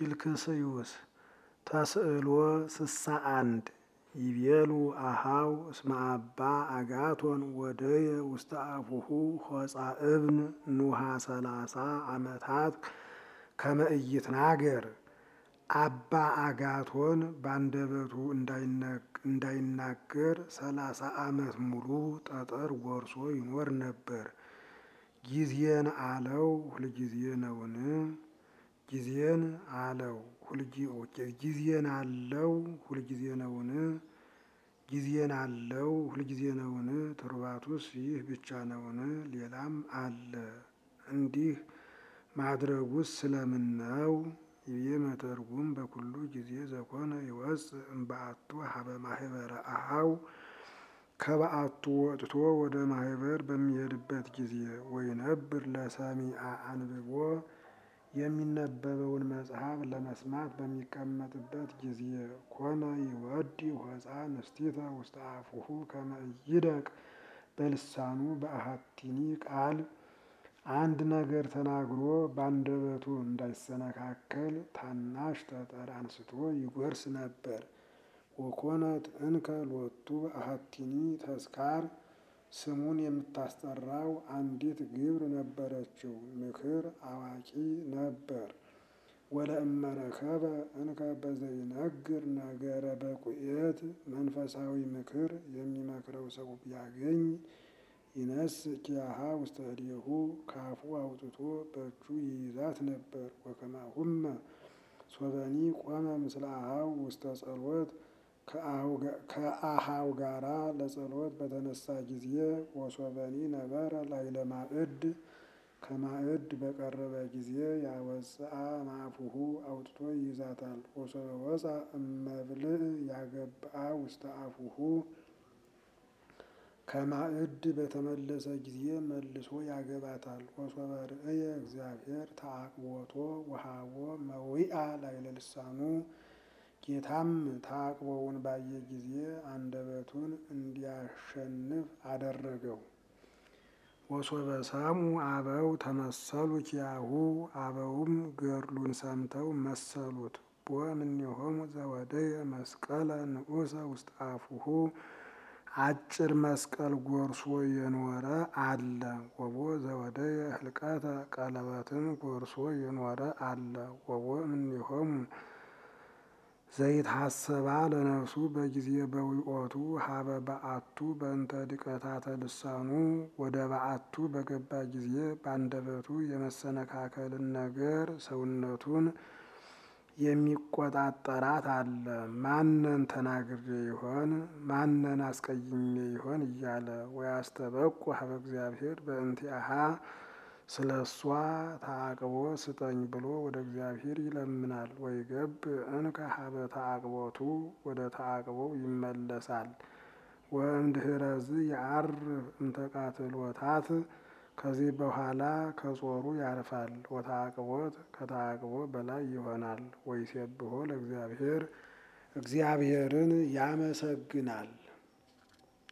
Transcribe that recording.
ፊልክስዩስ ተስዕሎ ስሳ አንድ ይቤሉ አሃው እስመ አባ አጋቶን ወደየ ውስተ አፉሁ ሆፃ እብን ኑሃ ሰላሳ ዓመታት ከመ ኢይትናገር አባ አጋቶን ባንደበቱ እንዳይናገር ሰላሳ ዓመት ሙሉ ጠጠር ጎርሶ ይኖር ነበር። ጊዜን አለው ሁልጊዜ ነውን? ጊዜን አለው ጊዜን አለው ሁልጊዜ ነውን? ጊዜን አለው ሁልጊዜ ነውን? ትሩፋቱስ ይህ ብቻ ነውን? ሌላም አለ። እንዲህ ማድረጉስ ስለምን ነው? ይቤ መተርጉም በኩሉ ጊዜ ዘኮነ ይወፅእ እምበአቱ ሀበ ማህበረ አሃው ከበአቱ ወጥቶ ወደ ማህበር በሚሄድበት ጊዜ ወይነብር ለሰሚዐ አንብቦ የሚነበበውን መጽሐፍ ለመስማት በሚቀመጥበት ጊዜ ኮነ ይወዲ ሆፃ ንስቲተ ውስተ አፉሁ ከመ ኢይደቅ በልሳኑ በአሐቲኒ ቃል አንድ ነገር ተናግሮ ባንደበቱ እንዳይሰነካከል ታናሽ ጠጠር አንስቶ ይጎርስ ነበር። ወኮነት እንከ ሎቱ አሐቲኒ ተስካር ስሙን የምታስጠራው አንዲት ግብር ነበረችው። ምክር አዋቂ ነበር። ወለእመረከበ እንከ በዘይነግር ነገረ በቁኤት መንፈሳዊ ምክር የሚመክረው ሰው ቢያገኝ ይነስ ኪያሃ ውስተ እዴሁ ካፉ አውጥቶ በእጁ ይይዛት ነበር። ወከማሁመ ሶበኒ ቆመ ምስለ አሃው ውስተ ጸሎት ከአሃው ጋራ ለጸሎት በተነሳ ጊዜ ወሶበኒ ነበረ ላዕለ ማዕድ ከማዕድ በቀረበ ጊዜ ያወፅአ እምአፉሁ አውጥቶ ይይዛታል። ወሶበ ወፃ እመብልዕ ያገብአ ውስተ አፉሁ ከማዕድ በተመለሰ ጊዜ መልሶ ያገባታል። ወሶበ ርእየ እግዚአብሔር ተአቅቦቶ ወሃቦ መዊአ ላዕለ ልሳኑ ጌታም ተአቅቦውን ባየ ጊዜ አንደበቱን እንዲያሸንፍ አደረገው። ወሶበ ሰምዑ አበው ተመሰሉ ኪያሁ አበውም ገድሉን ሰምተው መሰሉት። ቦ እምኔሆሙ ዘወደየ መስቀለ ንዑሰ ውስተ አፉሁ አጭር መስቀል ጎርሶ የኖረ አለ። ወቦ ዘወደየ ህልቀተ ቀለበትን ጎርሶ የኖረ አለ። ወቦ እምኔሆሙ ዘይትሐሰባ ለነፍሱ በጊዜ በዊኦቱ ሀበ በአቱ በእንተ ድቀታተ ልሳኑ ወደ በአቱ በገባ ጊዜ በአንደበቱ የመሰነካከልን ነገር ሰውነቱን የሚቆጣጠራት አለ። ማነን ተናግሬ ይሆን? ማነን አስቀይሜ ይሆን? እያለ ወያስተበቁ ሀበ እግዚአብሔር በእንቲአሃ ስለ እሷ ተአቅቦ ስጠኝ ብሎ ወደ እግዚአብሔር ይለምናል። ወይገብ እንከ ሀበ ተአቅቦቱ ወደ ተአቅቦው ይመለሳል። ወእምድኅረዝ የዐርፍ እምተቃትሎታት ከዚህ በኋላ ከጾሩ ያርፋል። ወተአቅቦት ከተአቅቦ በላይ ይሆናል። ወይሴብሖ ለእግዚአብሔር እግዚአብሔርን ያመሰግናል።